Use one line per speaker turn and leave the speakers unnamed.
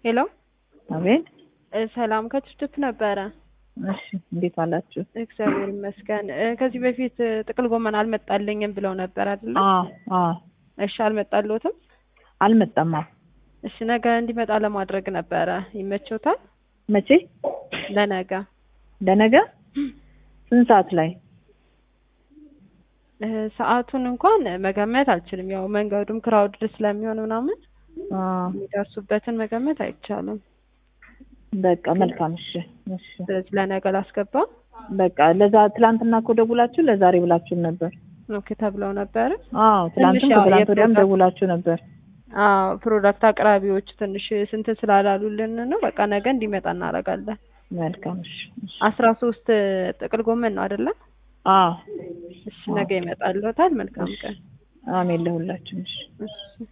ሄሎ
አቤት።
እ ሰላም ከችፍችፍ ነበረ።
እሺ እንዴት አላችሁ?
እግዚአብሔር ይመስገን። እ ከዚህ በፊት እ ጥቅል ጎመን አልመጣልኝም ብለው ነበር አይደለ?
አዎ አዎ
እሺ አልመጣልዎትም?
አልመጣም። አዎ
እሺ ነገ እንዲመጣ ለማድረግ ነበረ። ይመችዎታል?
መቼ?
ለነገ
ለነገ ስንት ሰዓት ላይ?
እ ሰዓቱን እንኳን መገመት አልችልም። ያው መንገዱም ክራውድድ ስለሚሆን ምናምን
አ
የሚደርሱበትን መገመት አይቻልም።
በቃ መልካም። እሺ እሺ
ስለዚህ ለነገ ላስገባ።
በቃ ለዛ ትላንትና እኮ ደውላችሁ ለዛሬ ብላችሁን ነበር።
ኦኬ ተብለው ነበረ።
አዎ ትላንትም
ትንሽ ያው
ከትላንት ወዲያም
የፕሮዳክት-
ደውላችሁ ነበር።
አዎ ፕሮዳክት አቅራቢዎች ትንሽ ስንት ስላላሉልን ነው። በቃ ነገ እንዲመጣ እናደርጋለን።
መልካም። እሺ እሺ
አስራ ሶስት ጥቅል ጎመን ነው አይደለ?
አዎ
እሺ ነገ ይመጣልዎታል። መልካም ቀን።
አሜን ለሁላችን። እሺ
እሺ